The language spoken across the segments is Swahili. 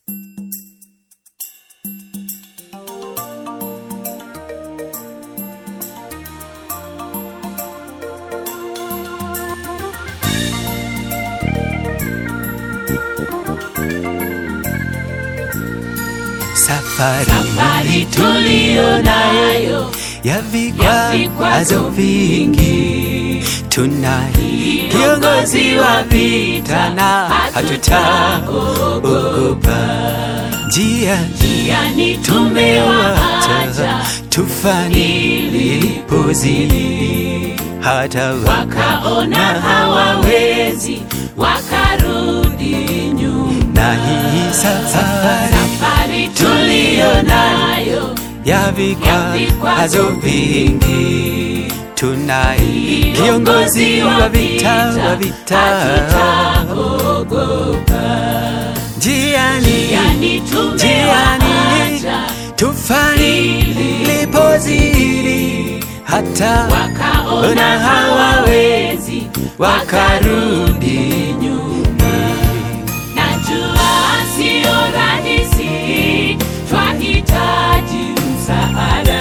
Safari, Safari tuliyo nayo ya vikwazo vikwazo vingi, tunaye kiongozi wa vita na hatutaogopa. Njia yani tumewaacha tumewacha tufani ilipozidi, hata wakaona hawawezi wakarudi nyuma. na hii safari Safari tuliyo nayo ya vikwazo vingi, tunaye kiongozi wa vita wa vita hatutaogopa. njiani Yani tumewaacha tufani lipozidi, hata wakaona hawawezi wakarudi nyuma. Najua sio rahisi, twahitaji msaada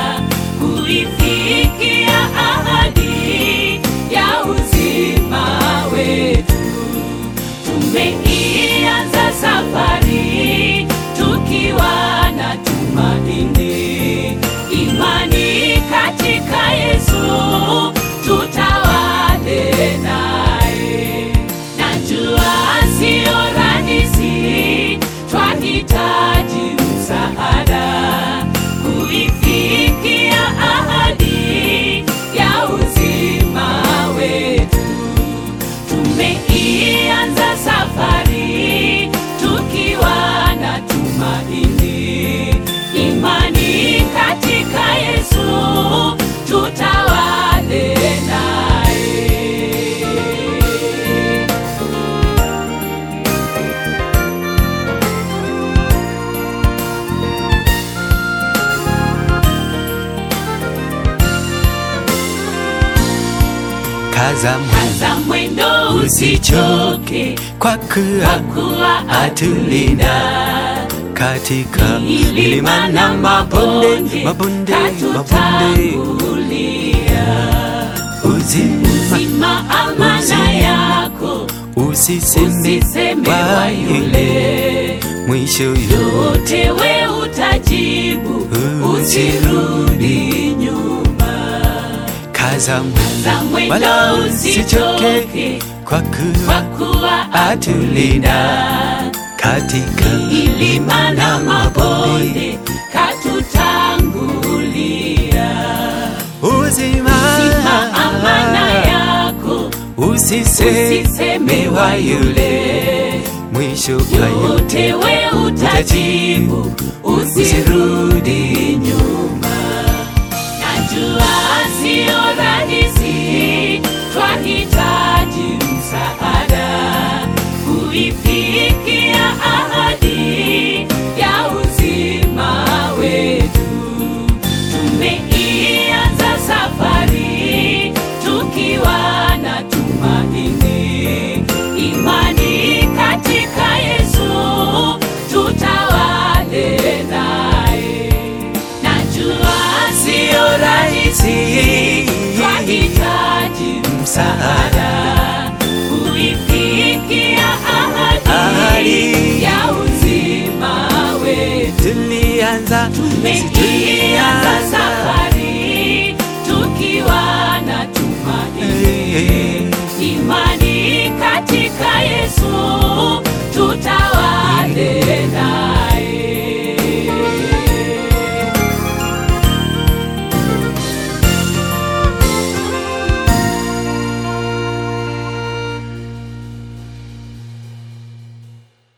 kuifikia ahadi ya uzima wetu. Tumeianza safari tukiwa na tumaini, imani katika Yesu, tutawale naye. Najua sio rahisi, twahitaji msaada kuifikia ahadi ya uzima wetu. Tumeianza safari tukiwa na tumaini, imani katika Yesu, tutawale naye. kaza Kaza mwendo usichoke, kwa kwa kuwa kuwa atulinda katika milima na mabonde, mabonde, mabonde, katutangulia. uzima Zima amana Uzima. yako, usiseme usiseme wa wa yule yule mwisho yote yote, we utajibu, usirudi nyuma. kaza Za mwendo mwendo wala usichoke usichoke, kwa kwa kuwa kuwa atulinda katika milima na mabonde katutangulia. uzima Zima amana yako, usiseme usiseme wa wa yule yule mwisho wa yote yote we utajibu, usirudi nyuma. Najua sio rahisi, twahitaji msaada kuifikia ahadi ya uzima wetu. Tumeianza safari tukiwa na tumaini, imani katika Yesu, tutawale naye. Najua sio rahisi, twahitaji msaada kuifikia ahadi Ahadi. ya uzima wetu. tulianza Tumeianza